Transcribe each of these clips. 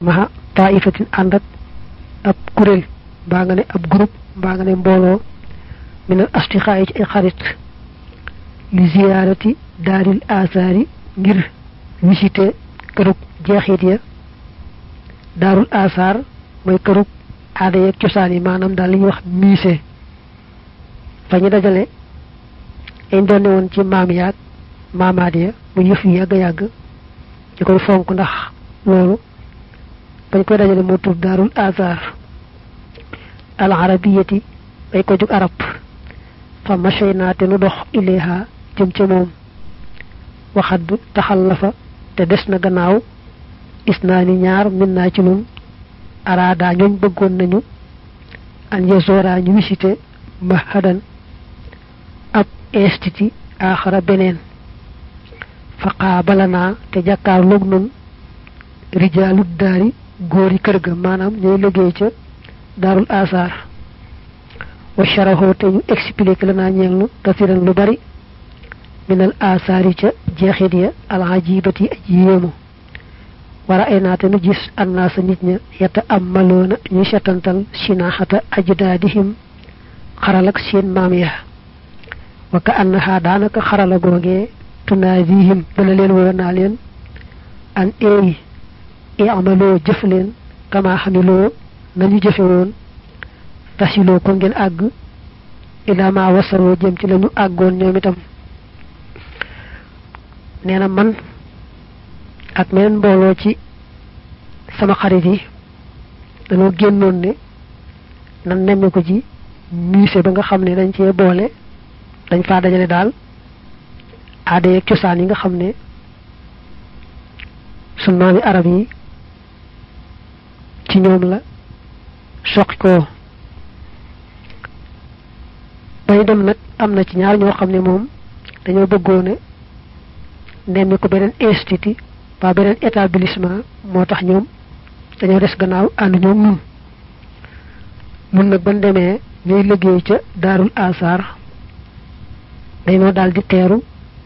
maha taifatin ànd ak ab kuréel mbaa nga ne ab groupe mbaa nga ne mbooloo minal astixaa yi ci ay xarit li ziyaarati daaril asaari ngir visité kërug jeexit ya daarul asaar mooy kërug aada yeeg cosaan yi maanaam daal li ñuy wax musée fa ñu dajale dañ doon ne woon ci maam yaag maamaat ya mu yëf yu yàgg yàgg ñu koy fonk ndax loolu bañ koy dajale moo tudd daarul asaar al arabiyati bay ko jug arab fa machay te nu dox ilayha jëm ca moom waxaddu taxal la fa te des na gannaaw gis naa ni ñaar min naa ci nun araada ñooñ bëggoon nañu an yezora ñu visité mahadan ab institut aaxara beneen fa qaabalanaa te jàkkaar loog nun rijaalu daari góori kër ga maanaam ñooy liggéey ca daarul asaar wa sharaxoo te ñu expliqué la naa ñeel nu kasiran lu bari minal asaari ca jeexit ya alajibati aji yéemu wara ay naate nu gis annaasa nit ña yata am maloona ñuy setantal sinaxata ajdaadihim xaralak seen maam ya wa ka annaha daanaka xarala googee tunaadihim dana leen woo naa leen an eey imaloo jëf leen kama xamiloo nañu jëfe woon tasiloo ko ngeen àgg ila ma wasaroo jëm ci lañu àggoon ñoom itam nee na man ak meneen mbooloo ci sama xarit yi dañoo génnoon ne nan nemme ko ci musée ba nga xam ne dañ cee boole dañ faa dajale daal aada yeeg cosaan yi nga xam ne sun maami arab yi ci ñoom la soqi ko bay dem nag am na ci ñaar ñoo xam ne moom dañoo bëggoone nemmi ko beneen institut ba beneen établissement moo tax ñoom dañoo des gannaaw ànd ñoom nun nun nag ban demee ñuy liggéey ca daarul asaar dañoo daal di teeru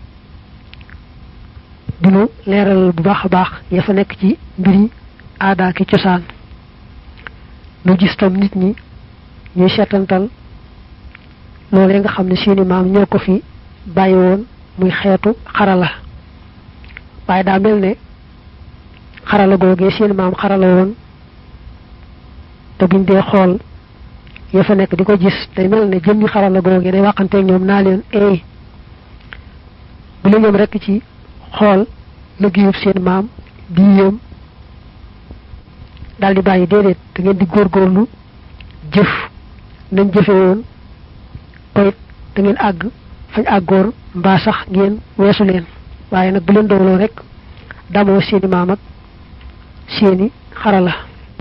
dinu leeral bu baax a baax ya fa nekk ci mbiri aadaa ki cosaan nu gis tam nit ñi ñuy seetantal loolee nga xam ne seeni maam ñoo ko fi bàyyi woon muy xeetu xarala waaye daa mel ne xarala googee seeni maam xarala woon te buñ dee xool ya fa nekk di ko gis day mel ne jëmmi xarala googee day waxanteeg ñoom naa leen eey bu la ñoom rekk ci xool liggéeyub seen maam di yéem daal di bàyyi déedéet da ngeen di góorgóorlu jëf nañ jëfe woon koyit da ngeen àgg fañ àggoor mbaa sax ngeen weesu leen waaye nag bu leen dooloo rek damoo seeni maam ak seeni xarala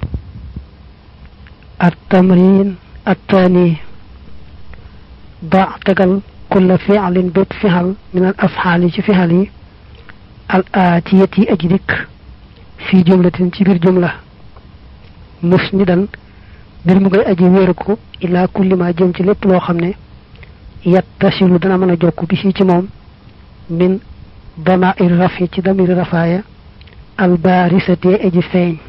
at tamrin at taani ba tegal kulla fi'lin bépp fixal min al afxaali ci fixal yi al aatiyat yi aji dikk fii jumlatin ci biir jumla mus ni dan mbir mu ngay aji wéeru ko ilaa kulli ma jëm ci lépp loo xam ne yattasilu dana mën a jokk bi ci moom min damair rafi ci damiri rafaaya albaarisatee aji feeñ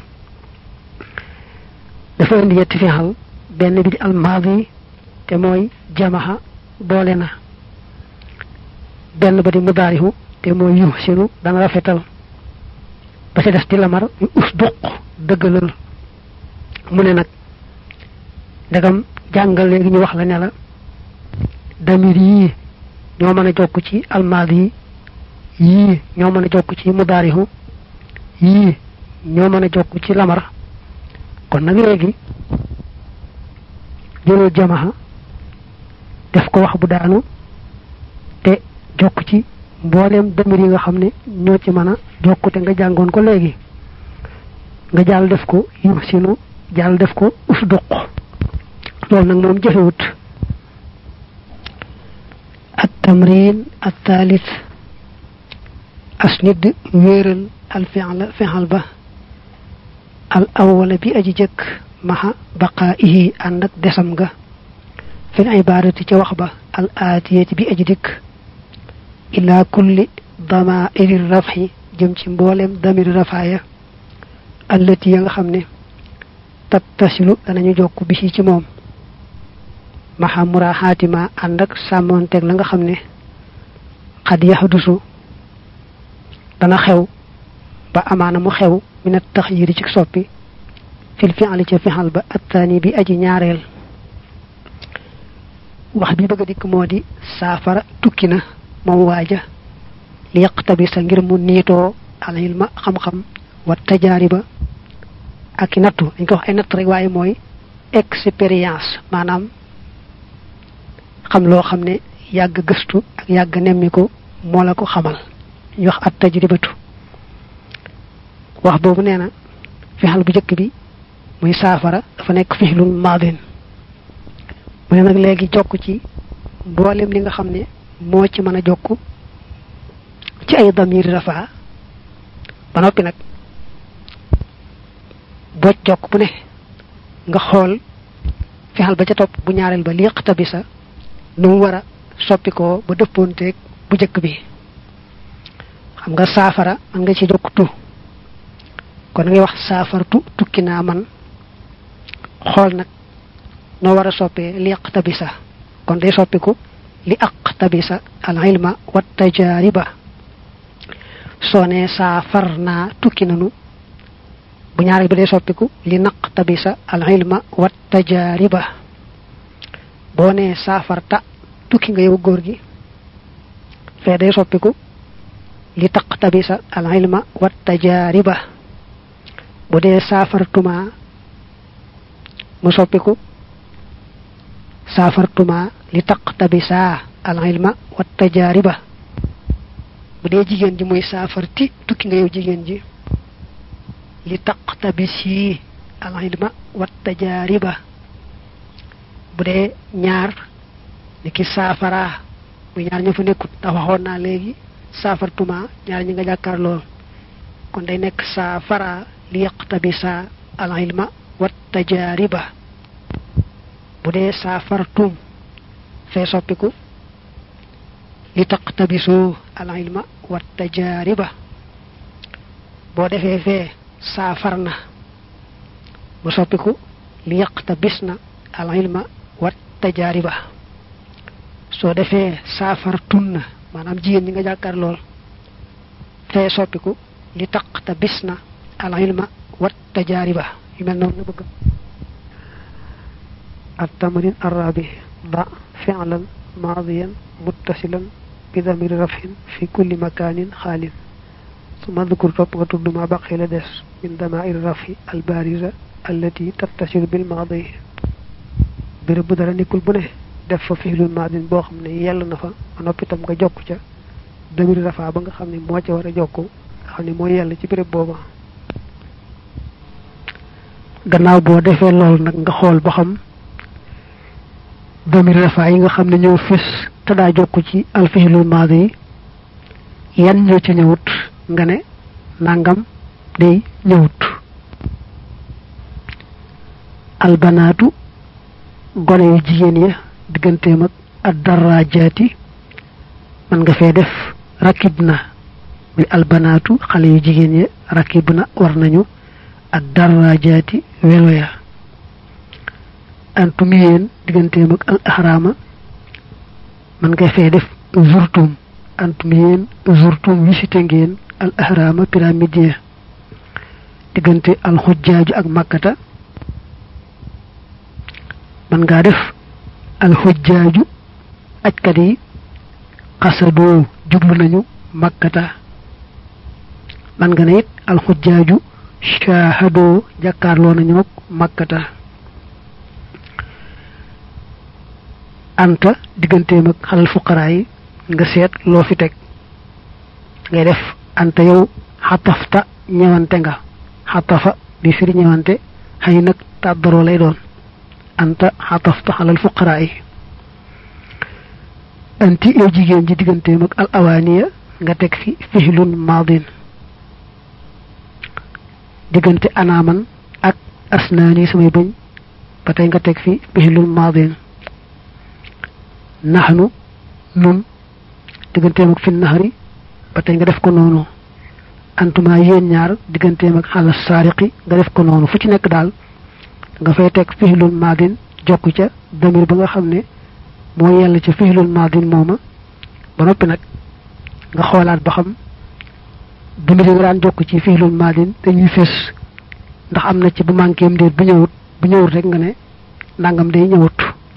dafa indi yetti fixal benn bi di almaadi te mooy jamaxa boole na benn ba di mudaarihu te mooy yu sinu dana rafetal ba ci des di lamar yu us duq dëggalal mu ne nag ndegam jàngal léegi ñu wax la ne la damir yii ñoo mën a jokk ci almaadi yi yii ñoo mën a jokk ci mudaarihu yii ñoo mën a jokk ci lamar kon nag léegi jëlal jamaha def ko wax bu daanu te jokk ci mbooleem damir yi nga xam ne ñoo ci mën a jokk te nga jàngoon ko léegi nga jàll def ko yu sinu jàll def ko usduq loolu nag moom jëfewut at tamrin at thalith asnid wéeral al fi'la fi'al ba al awwala bi aji jëkk maxa baqaa'ihi ànd ak desam nga fil ibaadati ca wax ba al aatiyati bi aji dikk ila kulli damairi rafxi jëm ci mboolem damiri rafaaya allati ya nga xam ne tattasilu danañu jokk bi ci moom maxa muraaxaatima ànd ak sàmmoonteeg la nga xam ne xad yaxdusu dana xew ba amaana mu xew minat taxyiri ci soppi fil fi'li ca fixal ba attaani bi aji ñaareel wax bi bëgg a dikk moo di saafara tukki na moom waaja li yaqtabisa ngir mu niitoo al ilma xam-xam wa tajaariba ak i nattu dañ ko wax ay natt rek waaye mooy expérience maanaam xam loo xam ne yàgg gëstu ak yàgg nemmiku moo la ko xamal ñu wax at tajribatu wax boobu nee na fixal bu njëkk bi muy saafara dafa nekk fixlul maadin mu ne nag léegi jokk ci mboolem li nga xam ne moo ci mën a jokk ci ay damir rafaa ba noppi nag boj jokk bu ne nga xool fexal ba ca topp bu ñaareel ba liqta bi sa nu mu war a soppi ko ba dëppoonteeg bu njëkk bi xam nga saafara man nga ci jokk tu kon ngay wax saafartu tukki naa man xool nag noo war a soppee li aqtabisa kon day soppiku li aqtabisa al ilma wa tajariba soo nee saafar naa tukki nanu bu ñaareel bi day soppiku li naqtabisa al ilma wa tajariba boo nee saafarta tukki nga yow góor gi fee day soppiku li taqtabisa al ilma wa tajariba bu dee saafartuma mu soppiku saafartuma li taqtabisa al ilma wa tajariba bu dee jigéen ji muy saafarti tukki nga yow jigéen ji li taqtabisi al ilma wa tajariba bu dee ñaar ni ki saafara bu ñaar ña fa nekkut ndax waxoon naa léegi saafartuma ñaar ñi nga jàkkaar lool kon day nekk saafara li yaqtabisa al ilma wa tajariba bu dee saafartum fee soppiku li taqtabisu al ilma wa tajariba boo defee fee saafarna mu soppiku li yaqtabisna al ilma wa tajariba soo defee saafartunna maanaam jigéen ñi nga jàkkaar lool fee soppiku li taqtabisna al ilma wa tajariba yu mel noonu la bëgg التمرين الرابع ضع فعلا ماضيا متصلا بضمير رفع في كل مكان خال ثم اذكر ربغة ما بقي لدس من ضمائر الرفع البارزة التي تتصل بالماضي béréb bu dara nekkul bu ne def fa fiilul maadin boo xam ne yell na fa ba noppi tam nga jokk ca damir rafa ba nga xam ne moo ca war a jokk nga xam ne moo yell ci béréb booba gannaaw boo defee lool nag nga xool ba xam damir rafa yi nga xam ne ñëw fis te daa jokk ci alfiilul maadi yi yan ñoo ci ñëwut nga ne nangam day ñëwut albanaatu gone yu jigéen ya digganteem ak ad darajaati man nga fee def rakib na muy albanaatu xale yu jigéen ya rakib na war nañu ad darajaati welo ya antum yéen digganteem ak al ahrama man nga fee def zurtum antum yéen zurtum visité ngeen al ahrama pyramide ya diggante al xujjaaju ak makkata man ngaa def alxujjaaju ajkat yi xasadoo jublu nañu makkata man nga ne it alxujjaaju shaahadoo jàkkaarloo nañu ak makkata anta digganteem ak xalal fuqaraa yi nga seet loo fi teg ngay def anta yow xatafta ñëwante nga xatafa bi firi ñëwante xëy nag tàddaroo lay doon anta xatafta xalal fuqaraa yi anti yow jigéen ji digganteem ak al awaaniya nga teg fi fihlun maadin diggante anaaman ak asnaani samay bëñ ba tey nga teg fi fihlun maadin naxnu nun digganteem ak fi naxari ba tey nga def ko noonu antuma yéen ñaar digganteem ak xala saariqi nga def ko noonu fu ci nekk daal nga fay teg fixlul maadin jokk ca damir ba nga xam ne moo yell ca fixlul maadin mooma ba noppi nag nga xoolaat ba xam damir yi nga daan jokk ci fixlul maadin dañuy fés ndax am na ci bu manqué am déet bu ñëwut bu ñëwut rek nga ne nangam day ñëwut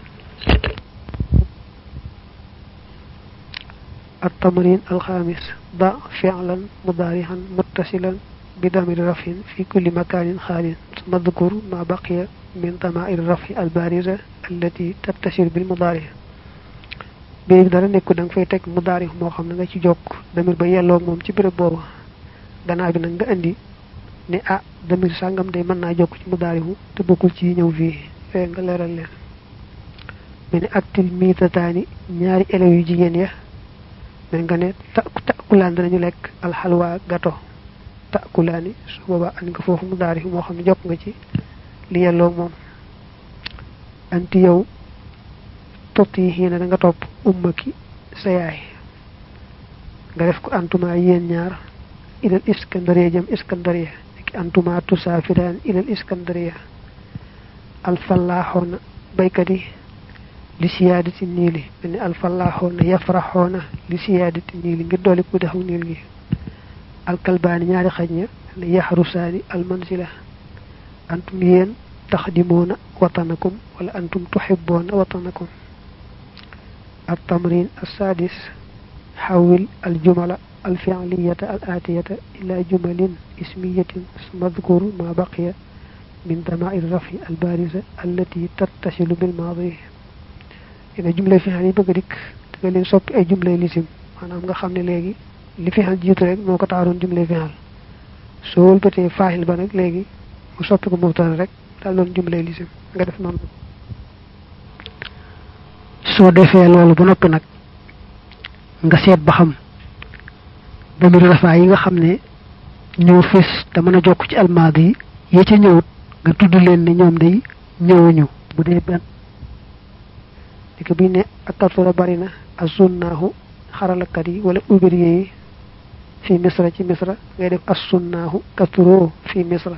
التمرين الخامس ضع فعلا مضارعا متصلا بضمير رفع في كل مكان خال ثم اذكر ما بقي من ضمائر الرفع البارزة التي تتصل بالمضارع bi dara nekku da nga fay teg mudaari moo xam ne nga ci jokk damir ba yelloo moom ci béréb boobu gannaaw bi nag nga indi ne ah damir sàngam day mën naa jokk ci mudaari mu te bokkul ci ñëw fii fee nga leeral leen mu ne aktil miitataani ñaari élèves yu jigéen ya mais nga ne ta takulaan danañu lekk alxalwa gato takulaani su boobaa an nga foofu mudaari moo xam ne jokk nga ci li yelloo moom anti yow tot yi xiina da nga topp umma ki sa yaay nga def ko antuma yéen ñaar ilal iskandariya jëm iskandariya ki antuma tusaafiraan ilal iskandariya alfallaaxoona baykat yi li siyaadati niili mel ni alfallaaxoona yafraxoona li siyaadati niili ngir dooli ku dexu niil gi alkalbaani ñaari xaj ña ne yaxrusaani almansila antum yéen taxdimoona watanakum wala antum tuxibboona watanakum التمرين السادس حول الجمل الفعلية الآتية إلى جمل اسمية ثم اذكر ما بقي من ضمائر الرفع البارزة التي تتصل بالماضي إذا جملة فعلية بقدك تقول صب أي جملة لسم أنا أمغا خمني لغي li fexal jiitu rek moo ko taaroon jumle fexal soo wëlbatee faaxil ba nag léegi mu soppi ko mubtada rek daal doon jumle lisim nga def noonu soo defee loolu ba noppi nag nga seet ba xam damiru rafaa yi nga xam ne ñëw fis te mën a jokk ci almaad yi yee ca ñëwut nga tudd leen ne ñoom day ñëwuñu bu dee benn di ko bi ne ak kaltura bari na azunnaahu xaralakat yi wala ouvrier yi fi misra ci misra ngay def assunnaahu katuro fi misra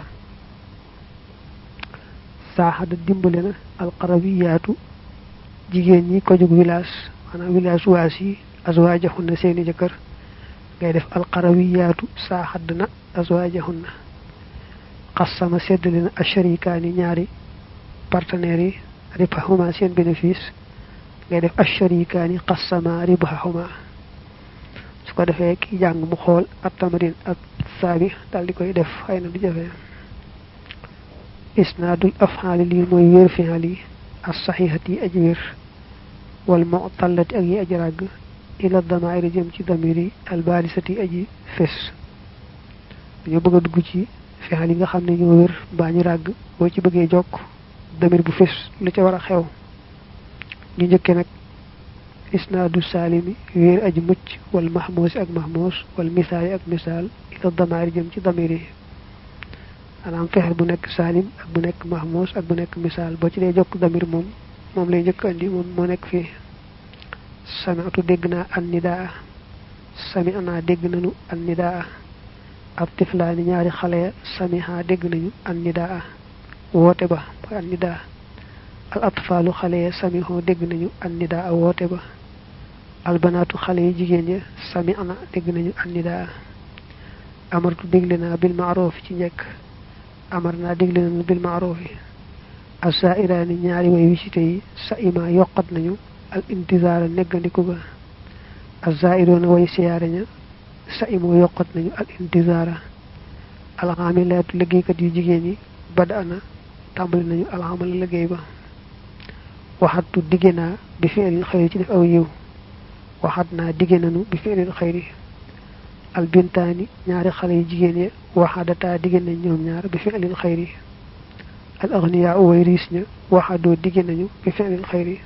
saaxada dimbale na alqarawiyaatu jigéen ñi ko jóg village maanaam village waas yi azwaajahunna seeni jëkkër ngay def alqarawiyaatu saaxad na azwaajahunna xassama seddale na asharikaani ñaari partenaires yi ribahuma seen bénéfice ngay def asharikaani xassama ribahuma su ko defee ki jàng mu xool at tamarin ak saabi daal di koy def xëy na du jafe isnaadul afxaali lii mooy wér fi'al yi as saxiixat yi aji wér wal mu'tallati ak yi aji ràgg ila damairi jëm ci damir yi albaarisati aji fes dañoo bëgg a dugg ci fi'al yi nga xam ne ñoo wér mbaa ñu ràgg boo ci bëggee jokk damir bu fes lu ca war a xew ñu njëkkee nag isnaadu saalimi wéer aji mucc wal mahmuusi ak mahmuus wal misaali ak misaal ila damaari jëm ci damir yi maanaam fexel bu nekk saalim ak bu nekk mahmuus ak bu nekk misaal boo ci dee jokk damir moom moom lay njëkk andi moom moo nekk fii sami'tu dégg naa an nidaa sami'naa dégg nañu an nidaa ab tiflaani ñaari xale ya samiha dégg nañu an nidaa woote ba mooy an nidaa al atfaalu xale ya samihoo dégg nañu an nidaa woote ba albanaatu xale yi jigéen ya sami'na dégg nañu an nidaa amartu dégle naa bil maaroof ci njëkk amar naa dégle nañu bil maaroof yi asairaani ñaari way wisite yi sa ima yokkat nañu al intizaara neggandiku ga azairoona way siyaare ña sa imoo yokkat nañu al intizaara alxamilaatu liggéeykat yu jigéen yi bada ana tàmbali nañu alxamala liggéey ba waxatu digge naa bi fi'lil xayri ci def aw yiw waxat naa digge nañu bi fi'lil xayri albintaani ñaari xale yu jigéen ya waxadataa digge nañ ñoom ñaar bi fi'lil xayri al agniyaa way riis ña waxadoo digge nañu bi fi'lil xayri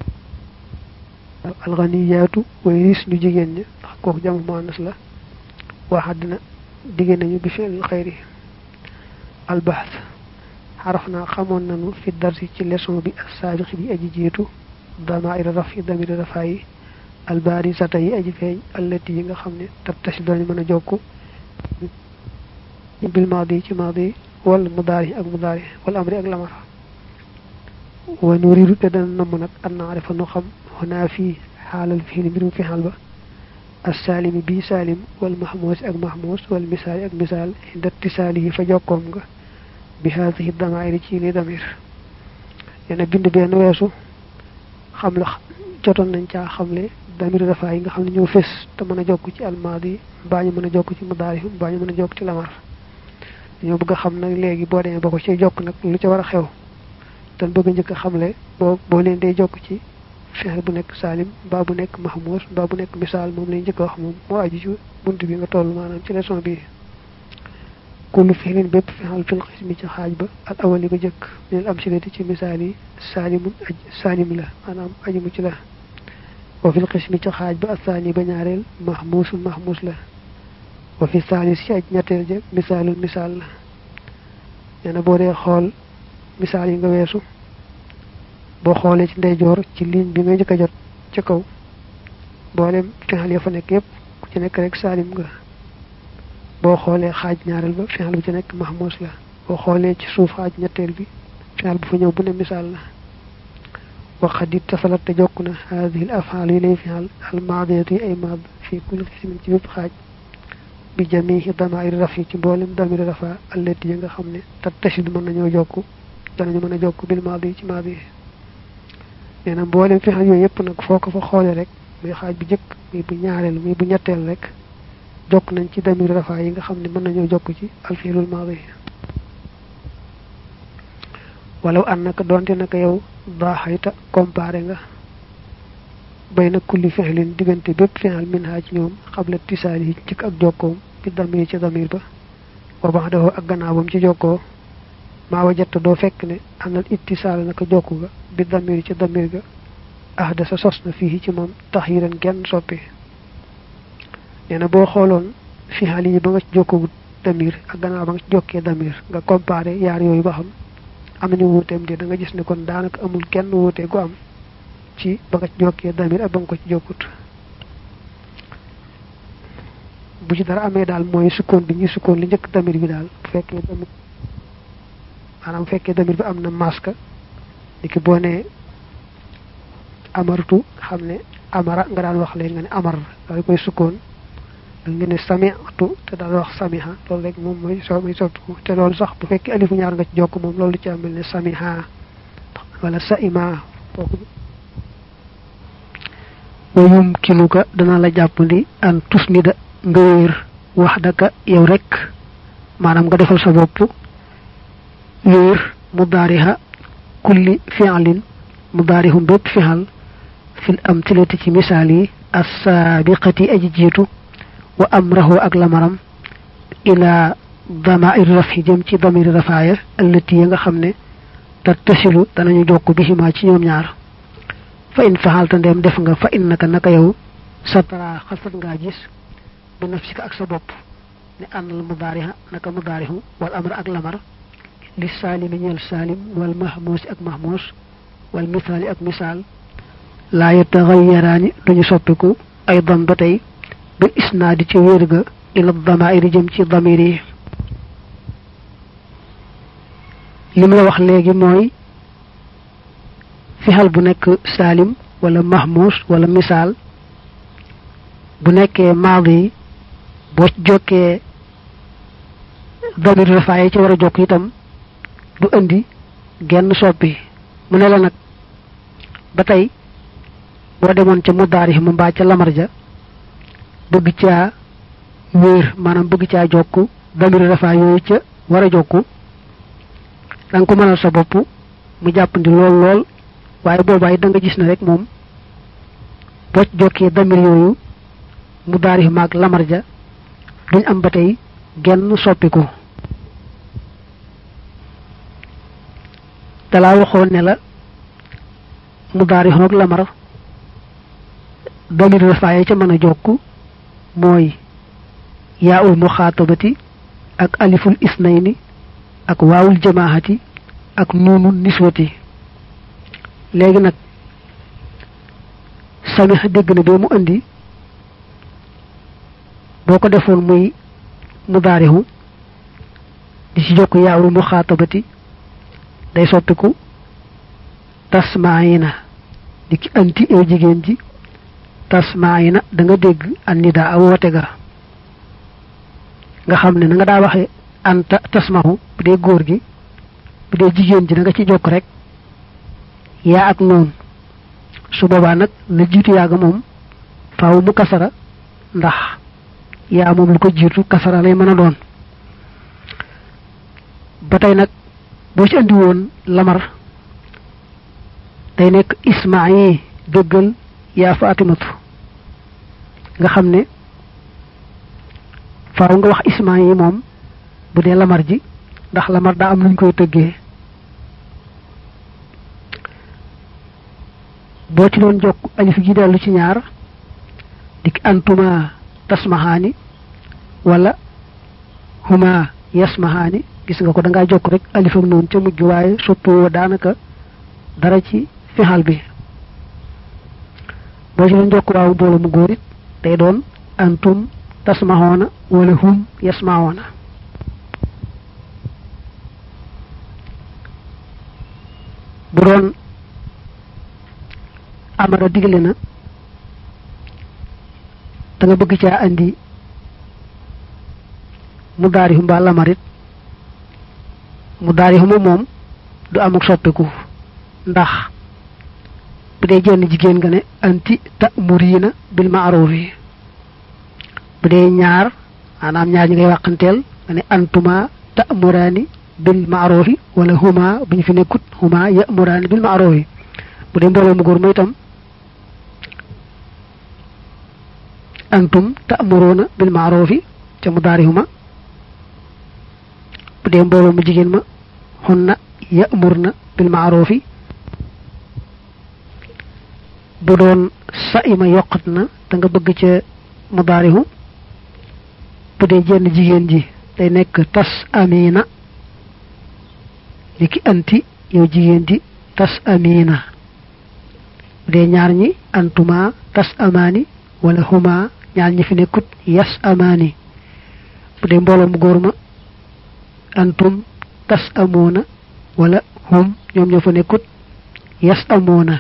al ganiyaatu way riis ñu jigéen ña ndax kooku jàmm muannas la waxad na digge nañu bi fi'lil xayri al bahth xaraf naa xamoon nañu fi darsi ci leçon bi as-saabiq bi aji jiitu damaa'ir rafi damir rafa yi albaarisata yi aji feeñ allati yi nga xam ne tattasi dañu mën a jokk bil maadi ci maadi wal mudaari ak mudaari wal amri ak lamar wa nuridu te dana namm nag an naarifa nu xam xonaa fii xaalal fii li mbirum fi xaal ba assalimi bii salim wal mahmuus ak mahmuus wal misaali ak misaal inda tisaalihi fa jokkoom nga bi haadihi damairi ci li damir yena bind benn weesu xam la jotoon nañ caa xamle damir dafa yi nga xam ne ñoo fés te mën a jokk ci almaadi mbaa ñu mën a jokk ci mudaari mbaa ñu mën a jokk ci lamar dañoo bëgg a xam nag léegi boo demee ba ko ci jokk nag lu ca war a xew te bëgg a njëkk a xamle boo boo leen dee jokk ci fexe bu nekk salim mbaa bu nekk mahmuus mbaa bu nekk misaal moom lañ njëkk a wax moom moo aju ci bunt bi nga toll maanaam ci leçon bi kullu fi'lin bépp fexal fil xismi ci xaaj ba al awali ba jëkk minel am silati ci misaal yi saalimun aj salim la maanaam aju mu ci la wa fil xismi ci xaaj ba asaani ba ñaareel mahmuusul mahmuus la wa fi saalis ci aj ñetteel ja misaalul misaal la nee na boo dee xool misaal yi nga weesu boo xoolee ci ndeyjoor ci ligne bi nga njëkk a jot ci kaw mboolem fexal ya fa nekk yépp ku ci nekk rek saalim nga boo xoolee xaaj ñaareel ba fexal bu ci nekk mahmuus la boo xoolee ci suuf xaaj ñetteel bi fexal bu fa ñëw bu ne misaal la waxat it tasalat te jokk na haadihi al afaal yi lay fexal al maadiyatu yi ay maad fii kulli xismin ci bépp xaaj bi jamihi damairi raf yi ci mboolem damiri rafa allati yi nga xam ne tat tashid mën nañoo jokk danañu mën a jokk bil maadi yi ci maadi yi nee na mboolem fexal yooyu yëpp nag foo ko fa xoolee rek muy xaaj bu jëkk muy bu ñaareel muy bu ñetteel rek jokk nañ ci damir rafa yi nga xam ne mën nañoo jokk ci alfiilul maadi walaw an naka doonte naka yow daaxayta comparé nga bay na kulli fexlin diggante bépp fexal min haa ci ñoom xabla tisaali yi njëkk ak jokkoom bi damir ci damir ba wa bax dafoo ak gannaawam ci jokkoo maa wajatta doo fekk ne anal ittisaal naka jokku ga bi damir ci damir ga ahda sa sos na fii ci moom taxiiran genn soppi nee na boo xooloon fi xal yi ba nga ci jokkoo damir ak gannaaw ba nga ci jokkee damir nga comparé yaar yooyu ba xam am nañu wuuteem de da nga gis ne kon daanaka amul kenn wuute gu am ci ba nga ci jokkee damir ak ba nga ko ci jokkut bu ci dara amee daal mooy sukkoon bi ñuy sukkoon li njëkk damir bi daal bu fekkee damir maanaam bu fekkee damir bi am na maska li ki boo nee amartu xam ne amara nga daan wax léegi nga ne amar daal koy sukkoon da nga ne samiatu te daal wax samiha loolu rek moom mooy soo muy sottu te loolu sax bu fekkee alifu ñaar nga ci jokk moom loolu ci amel ne samiha wala saima kooku wa yumkinuka dana la jàppandi an tusnida nga wéer wax daka yow rek maanaam nga defal sa bopp wéer mudaariha kulli fi'lin mudaarihum bépp fi'al fil amtilati ci misaal yi assaabiqati aji jiitu wa amrahu ak lamaram ila damair rafi jëm ci damiri rafaaya allati ya nga xam ne tattasilu danañu jokk bihima ci ñoom ñaar fa in faxalta ndeem def nga fa innaka naka yow sa tara xasat ngaa gis bi nafsika ak sa bopp ne àndal mudaariha naka mudaarihu wal amra ak lamar li saalimi ñeel saalim wal mahmuusi ak mahmuus wal misaali ak misaal laa yataxayaraani duñu soppiku ay dam ba tey bil isnaadi ci wér ga ila damairi jëm ci damir yi lim la wax léegi mooy fixal bu nekk saalim wala mahmuus wala misaal bu nekkee maadi yi boo jokkee damir rafaaye ci war a jokk itam du indi genn soppi mu ne la nag ba tey boo demoon ca mudaari mu mbaa ca lamar ja bëgg caa wéer maanaam bëgg caa jokk damir rafaa yooyu ca war a jokku da nga ko mënal sa bopp mu jàppandi lool lool waaye boobaay da nga gis ne rek moom boo jokkee damir yooyu mudaari maag lamar ja duñ am ba tey genn soppiku dalaa waxoon ne la mudaari xoog lamar damir rafaaye ca mën a jokk mooy yaawul muxaatabati ak aliful isnayni ak waawul jamaahati ak nuunu niswati léegi nag samiha dégg na bee mu indi boo ko defoon muy mudaarihu di ci jokk yaawul mu xaatabati day soppiku tasmaayina di ki anti yow jigéen ji tasmaayina da nga dégg annida a woote ga nga xam ne na nga daa waxe anta tasmahu bu dee góor gi bu dee jigéen ji da nga ci jokk rek yaa ak noonu su boobaa nag la jiitu yaaga moom faaw mu kasara ndax yaa moom lu ko jiitu kasara lay mën a doon ba tey nag boo ci andi woon lamar day nekk ismaa yi dëggal yaa fatimatu nga xam ne faaw nga wax ismaa yi moom bu dee lamar ji ndax lamar daa am luñ koy tëggee boo ci doon jokk alif gi dellu ci ñaar dik antuma tasmahaani wala huma yasmahaani gis nga ko da ngaa jokk rek alif ak noonu ca mujj waaye soppoo daanaka dara ci fixal bi boo ci doon jokk waaw mbooloo mu góor it day doon antum tasmahoona wala hum yasmahoona bu doon amara digle na da nga bëgg caa andi mu daari mbaa lamarit mu daari xuma moom du am ak soppiku ndax bu dee jenn jigéen nga ne anti ta'murina bil ma'ruf yi bu dee ñaar maanaam ñaar ñi ngay wàqanteel nga ne antuma ta'murani bil ma'ruf wala huma bu ñu fi nekkut huma ya'murani bil ma'ruf bu dee mbooloo mu góor mooy itam antum ta'muruna bil ma'ruf ca mu daari huma bu dee mbooloo mu jigéen ma hunna ya'murna bil ma'ruf bu doon sa'ima yokkat na da nga bëgg ca mudaarihu bu dee jenn jigéen ji day nekk tas amina li ki anti yow jigéen ji tas amina bu dee ñaar ñi antuma tas amaani wala huma ñaar ñi fi nekkut yas amaani bu dee mbooloo mu góor ma antum tas amoona wala hum ñoom ñoo fa nekkut yas amoona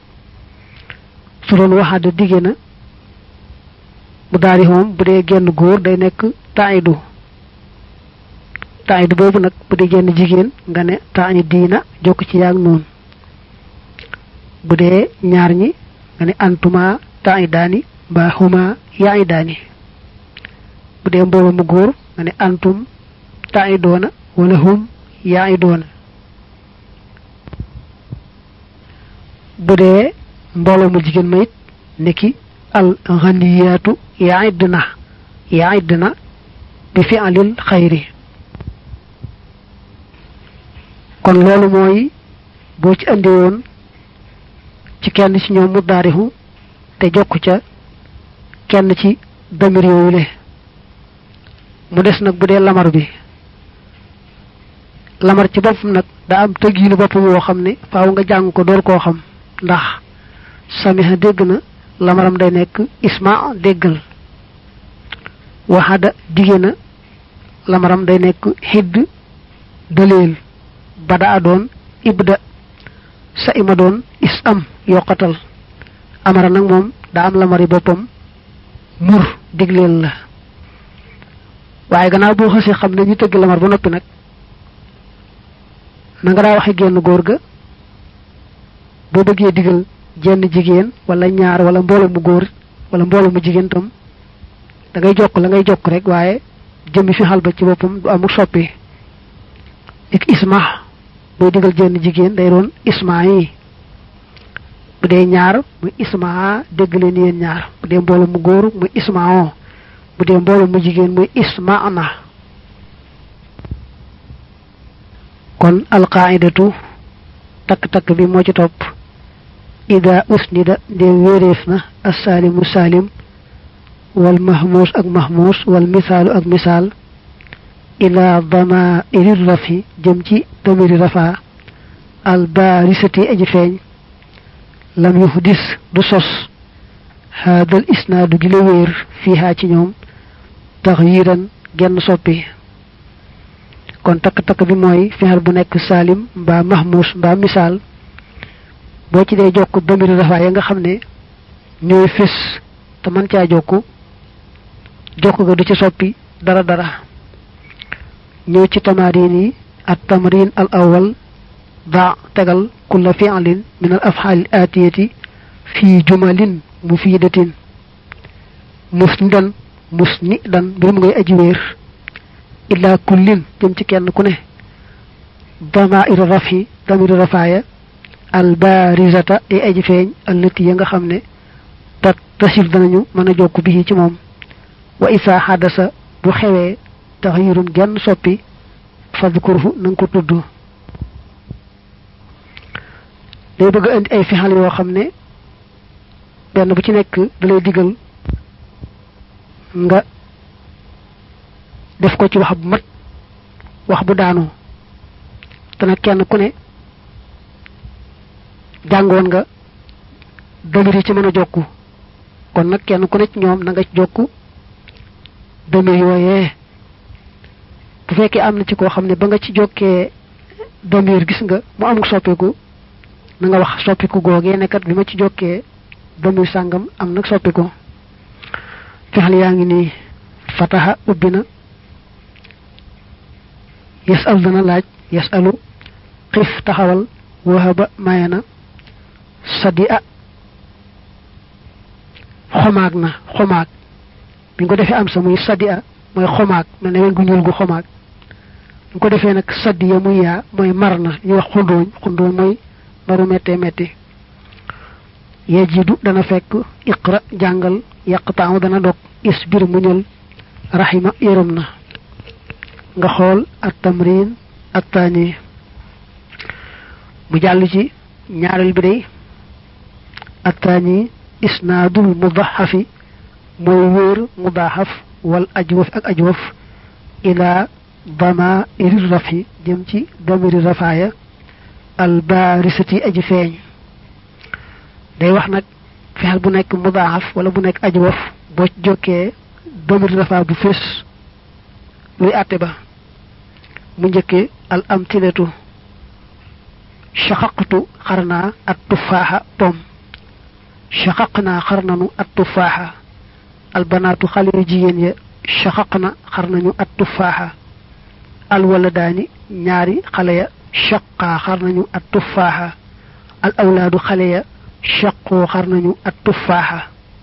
su doon waxaada digge na mu daari moom bu dee genn góor day nekk taidu taidu boobu nag bu dee genn jigéen nga ne taani diina jokk ci yaag noonu bu dee ñaar ñi nga ne antuma taidaani mbaa huma yaidaani bu dee mbooloo mu góor nga ne antum taidoona wala hum yaidoona bu dee mbooloo mu jigéen ma it niki al ghaniyatu yaidna yaidna bi fi'lil xayri kon loolu mooy boo ci andi woon ci kenn ci ñoom mu daarihu te jokk ca kenn ci damir yooyule mu des nag bu dee lamar bi lamar ci boppam nag daa am tëggiinu boppam woo xam ne faaw nga jàng ko door koo xam ndax samiha dégg na lamaram day nekk isma déggal waxada dige na lamaram day nekk xidd daleel bada a doon ibda sa ima doon is am yokkatal amara nag moom daa am lamari boppam mur digleel la waaye gannaaw boo xasee xam ne ñu tëgg lamar ba noppi nag na nga daa waxe génn góor ga boo bëggee digal jenn jigéen wala ñaar wala mbooloo mu góor wala mbooloo mu jigéen tam da ngay jokk la ngay jokk rek waaye jëmmi fi xal ba ci boppam du amul soppi dik isma booy digal jenn jigéen day doon isma yi bu dee ñaar muy isma dégg leen yéen ñaar bu dee mbooloo mu góor muy isma o bu dee mbooloo mu jigéen muy isma na kon alqaidatu takk-takk bi moo ci topp ida usnida ndem wéeréef na assaalimu saalim wal mahmuus ak mahmuus wal misaalu ak misaal ila dama iri rafi jëm ci damiri rafa al baarisati aji feeñ lam yuhdis du sos haadal isnaadu gi la wéer fiihaa ci ñoom taxyiran genn soppi kon takk-takk bi mooy fexeel bu nekk salim mbaa mahmus mbaa misaal boo ci dee jokk damiri rafaa ya nga xam ne ñooy fés te mën caa jokk jokk ga du ci soppi dara dara ñëw ci tamarin yi at tamrin al awal daa tegal kulla fi'lin min al af'al al atiyati fi jumalin mufidatin musnidan musnidan mbir mu ngay aji wéer illa kullin jëm ci kenn ku ne damair rafi damir rafaaya al barizata ay aji feeñ allati ya nga xam ne tat tasil danañu mën a jokk bi ci moom wa isa xadasa bu xewee taxyirun genn soppi fadkurhu na nga ko tudd day bëgg indi ay fixal yoo xam ne benn bu ci nekk da lay digal nga def ko ci wax bu mat wax bu daanu te nag kenn ku ne jàngoon nga damir yi ci mën a jokku kon nag kenn ku ne ci ñoom na nga ci jokku damir yooyee bu fekkee am na ci koo xam ne ba nga ci jokkee damir gis nga mu am soppiku na nga wax soppiku googee nekkat bi ma ci jokkee damir sàngam am nag soppiku fexal yaa ngi nii fataha ubbi na yasal dana laaj yasalu xif taxawal wahaba maye na sadi a xomaag na xomaag bi nga ko defee am sa muy sadi a mooy xomaag mel ne wen gu ñuul gu xomaag bi nga ko defee nag sadi ya muy yaa mooy mar na ñu wax xundooñ xundooñ mooy maru méttee métti yajidu dana fekk iqra jàngal yaqtaaw dana dog isbir muñal rahima yërëm na nga xool at tamrin at taani mu jàll ci ñaareel bi day at taani isnaadul mudaxafi mooy wóor mudaxaf wal ajwaf ak ajwaf ila dama iri rafi jëm ci damiri rafaaya al barisati aji feeñ day wax nag fexel bu nekk mudaxaf wala bu nekk ajwaf boo ci jokkee damiri rafa bu fés luy àtte ba mu njëkkee al amtilatu shaqaqtu xarnaa at tufaaxa pom shaqaqnaa xarnanu at tufaaxa al banaatu xale yu jigéen ya shaqaqna xarnañu at tufaaxa al waladaani ñaari xale ya shaqaa xarnañu at tufaaxa al awlaadu xale ya shaqoo xarnañu at tufaaxa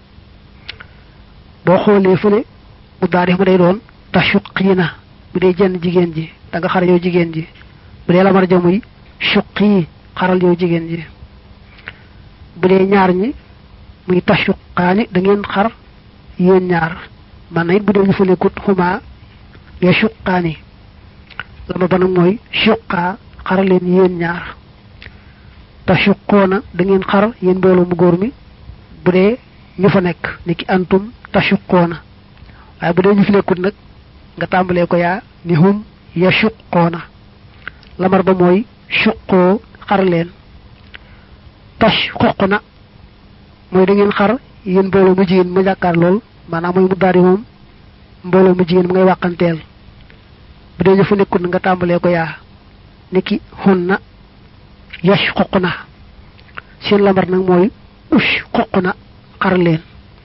boo xoolee fële mu daarix ma day doon tashuqiina bu dee jenn jigéen ji da nga xar yow jigéen ji bu dee lamar ja muy suqi xaral yow jigéen ji bu dee ñaar ñi muy tashuqaani da ngeen xar yéen ñaar man na it bu dee ñu fa nekkut xuma ya suqaani lama ba nag mooy suqaa xaral leen yéen ñaar tashuqoona da ngeen xar yéen mbooloo mu góor mi bu dee ñu fa nekk ni ki antum tashuqoona waaye bu dee ñu fi nekkut nag nga tàmbalee ko yaa ni hum ya suqoona lamar ba mooy suqoo xar leen tash xoq na mooy da ngeen xar yéen mbooloo mu jigéen ma jàkkaar lool maanaam mooy mu daari moom mbooloo mu jigéen mu ngay wàqanteel bu dee ñu fa nekkut nga tàmbalee ko yaa ni ki xun na yash xoq na seen lamar nag mooy ush xoq na xar leen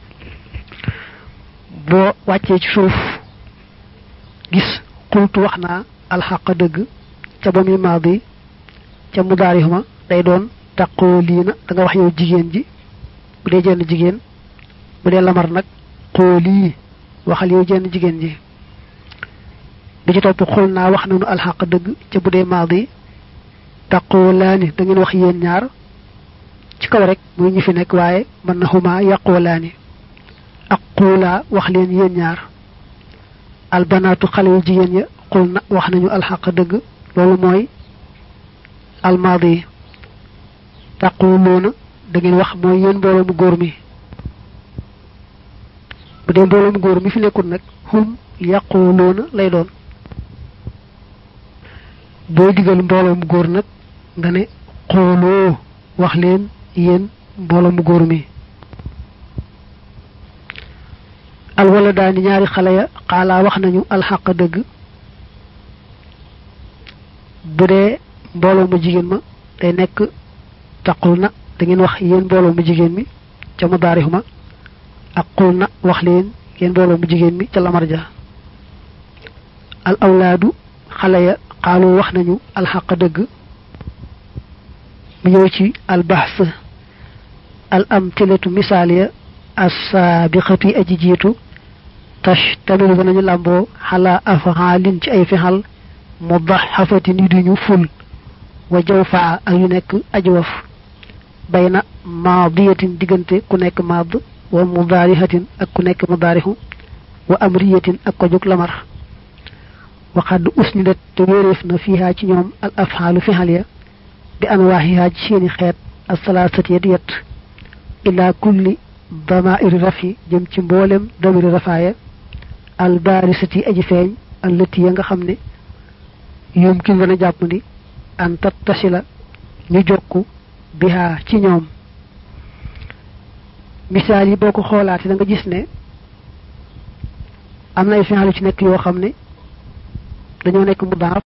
boo wàccee ci suuf gis xultu wax naa alxaq dëgg ca ba muy maadi ca mudaarihuma day doon taqoo lii na da nga wax yow jigéen ji bu dee jenn jigéen bu dee lamar nag xoo lii waxal yow jenn jigéen ji bi ci topp xul naa wax nanu alxaq dëgg ca bu dee maadi taqoo laani da ngeen wax yéen ñaar ci kaw rek muy ñi fi nekk waaye mën na xuma yàqoo laani ak xuulaa wax leen yéen ñaar albanaatu xale yu jigéen ya xul na wax nañu alxaq dëgg loolu mooy almaadi yi taquluuna da ngeen wax mooy yéen mbooloo mu góor mi bu dee mbooloo mu góor mi fi nekkul nag hum yaquluuna lay doon boo digal mbooloo mu góor nag nga ne xooloo wax leen yéen mbooloo mu góor mi alwala daani ñaari xale ya xaalaa wax nañu alxaq dëgg bu dee mbooloo mu jigéen ma day nekk taqul na da ngeen wax yéen mbooloo mu jigéen mi ca mudaarihu ma ak qul na wax leen yéen mbooloo mu jigéen mi ca lamar ja al awlaadu xale ya xaalu wax nañu alxaq dëgg mu ñëw ci al bahs al amtilatu misaal ya assaabiqatu yi aji jiitu tash tamilu danañu làmboo xalaa afxaalin ci ay fexal mudaxafatin yu duñu ful wa jaw faa ak yu nekk ajwaf bayna maadiyatin diggante ku nekk maad wa mudaarihatin ak ku nekk mudaarihu wa amriyatin ak ko jóg lamar waxadd usnidat te wéeréef na fiihaa ci ñoom al afxaalu fexal ya bi anwaaxihaa ci seeni xeet asalaasati ya di yett ila kulli damairi rafi jëm ci mboolem damiri rafaaya al baarisati aji feeñ allati ya nga xam ne yumkin dana jàpp ni an tattasila ñu jokku bihaa ci ñoom misaal yi boo ko xoolaatee da nga gis ne am na ay fi'al ci nekk yoo xam ne dañoo nekk mu daaf